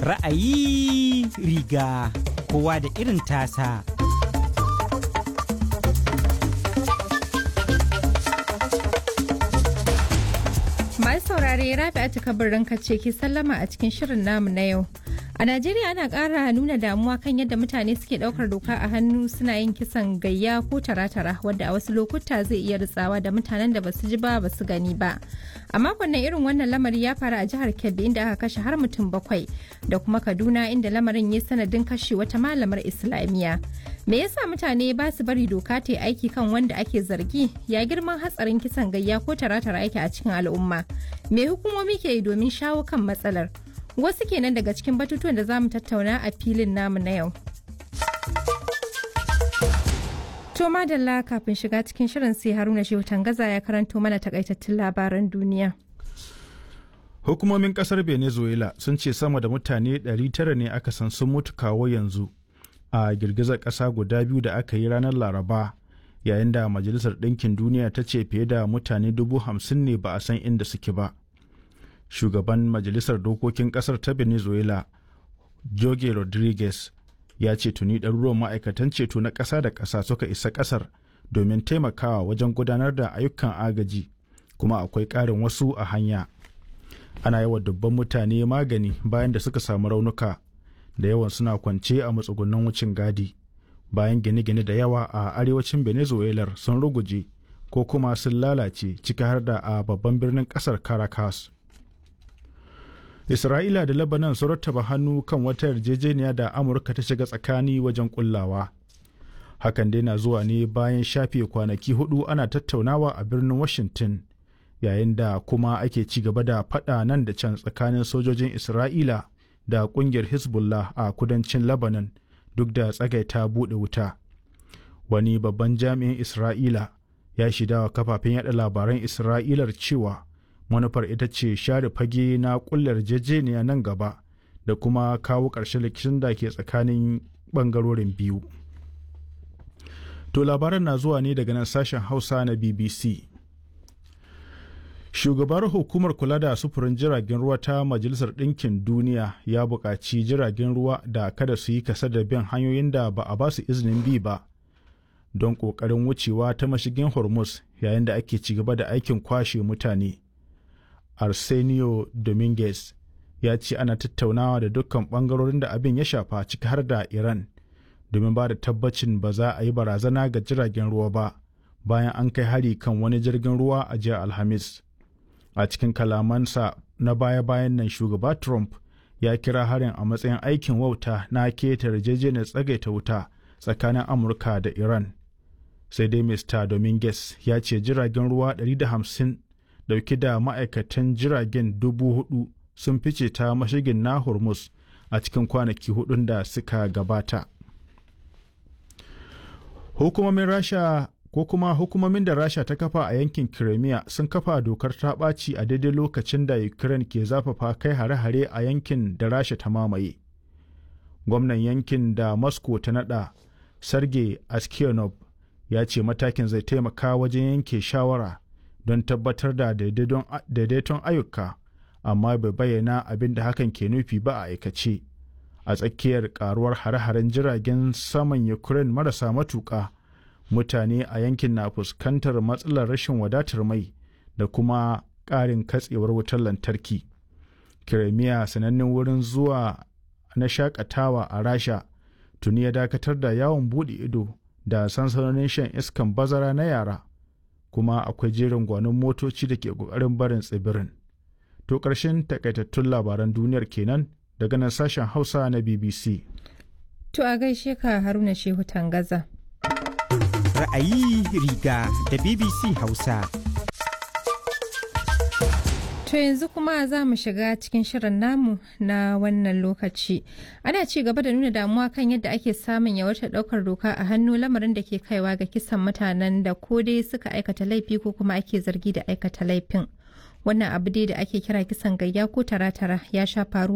Ra'ayi riga kowa da irin tasa. Masu saurare Rabi'atu kabarin ce ke sallama a cikin shirin namu na yau. A Najeriya ana ƙara nuna damuwa kan yadda mutane suke ɗaukar doka a hannu suna yin kisan gayya ko tara-tara wadda a wasu lokuta zai iya ritsawa da mutanen da basu ji ba basu gani ba. A makon nan irin wannan lamari ya faru a jihar Kebbi inda aka kashe har mutum bakwai da kuma Kaduna inda lamarin ya sanadin kashe wata malamar Islamiyya. Me yasa mutane ba su bari doka ta yi aiki kan wanda ake zargi ya girman hatsarin kisan gayya ko tara-tara yake a cikin al'umma? Me hukumomi ke yi domin shawo kan matsalar? Wasu kenan daga cikin batutuwan da za mu tattauna a filin namu na yau. To madalla kafin shiga cikin shirin sai Haruna Shehu Tangaza ya karanto mana takaitattun labaran duniya. Hukumomin kasar Venezuela sun ce sama da mutane 900 ne aka san sun mutu kawo yanzu a girgizar ƙasa guda biyu da aka yi ranar Laraba yayin da Majalisar Ɗinkin Duniya ta ce fiye da mutane dubu hamsin ne ba a san inda suke ba. Shugaban Majalisar Dokokin ƙasar ta Venezuela, Jorge Rodriguez, ya ce tuni ɗaruruwan ma'aikatan ceto na ƙasa da ƙasa suka isa ƙasar domin taimakawa wajen gudanar da ayyukan agaji kuma akwai ƙarin wasu a hanya ana yawa dubban mutane magani bayan da suka samu raunuka da yawan suna kwance a matsugunan wucin gadi bayan gine-gine da yawa a arewacin venezuela sun ruguje ko kuma sun lalace ciki har da a babban birnin ƙasar caracas Isra'ila da Lebanon sun rattaba hannu kan wata yarjejeniya da Amurka ta shiga tsakani wajen kullawa. Hakan dai na zuwa ne bayan shafe kwanaki hudu ana tattaunawa a birnin Washington, yayin da kuma ake ci gaba da faɗa nan da can tsakanin sojojin Isra'ila da ƙungiyar Hezbollah a kudancin Lebanon duk da tsagaita buɗe wuta. Wani babban jami'in Isra'ila ya shidawa kafafen yada labaran Isra'ilar cewa manufar ita ce share fage na kullar jejeniya nan gaba da kuma kawo ƙarshen rikicin da ke tsakanin ɓangarorin biyu. To labaran na zuwa ne daga nan sashen Hausa na BBC. Shugabar hukumar kula da sufurin jiragen ruwa ta Majalisar Ɗinkin Duniya ya buƙaci jiragen ruwa da kada su yi kasa da bin hanyoyin da ba a ba su izinin bi ba don ƙoƙarin wucewa ta mashigin Hormuz yayin da ake ci gaba da aikin kwashe mutane. arsenio dominguez ya ce ana tattaunawa da dukkan bangarorin da abin ya shafa ciki har da iran domin ba da tabbacin ba za a yi barazana ga jiragen ruwa ba bayan an kai hari kan wani jirgin ruwa a jiya alhamis a cikin kalamansa na baya-bayan nan shugaba trump ya kira harin a matsayin aikin wauta na keta yarjejeniyar tsagaita wuta tsakanin amurka da iran sai dai mr dominguez ya ce jiragen ruwa 150 dauke da ma'aikatan jiragen dubu hudu sun fice ta mashigin na hormuz a cikin kwanaki hudun da suka gabata hukumomin rasha ko kuma hukumomin da rasha ta kafa a yankin crimea sun kafa dokar ta ɓaci a daidai lokacin da ukraine ke zafafa kai hare-hare a yankin da rasha ta mamaye gwamnan yankin da moscow ta nada sergei askionov ya ce matakin zai taimaka wajen yanke shawara don tabbatar da daidaiton ayyuka amma bai bayyana abin da hakan ke nufi ba a aikace a tsakiyar karuwar hare-haren jiragen saman ukraine marasa matuƙa mutane a yankin na fuskantar matsalar rashin wadatar mai da kuma ƙarin katsewar wutar lantarki kiremiya sanannen wurin zuwa na shakatawa a rasha tuni ya dakatar da yawon buɗe ido da sansanonin shan iskan bazara na yara kuma akwai jerin gwanon motoci da ke ƙoƙarin barin tsibirin. To ƙarshen takaitattun labaran duniyar kenan daga nan sashen Hausa na BBC. To a gaishe ka Haruna Shehu Tangaza. Ra'ayi riga da BBC Hausa. To yanzu kuma za mu shiga cikin shirin namu na wannan lokaci. Ana ci gaba da nuna damuwa kan yadda ake samun yawaitar ɗaukar doka a hannu lamarin da ke kaiwa ga kisan mutanen da ko dai suka aikata laifi ko kuma ake zargi da aikata laifin. Wannan abu dai da ake kira kisan gayya ko tara-tara ya sha faruwa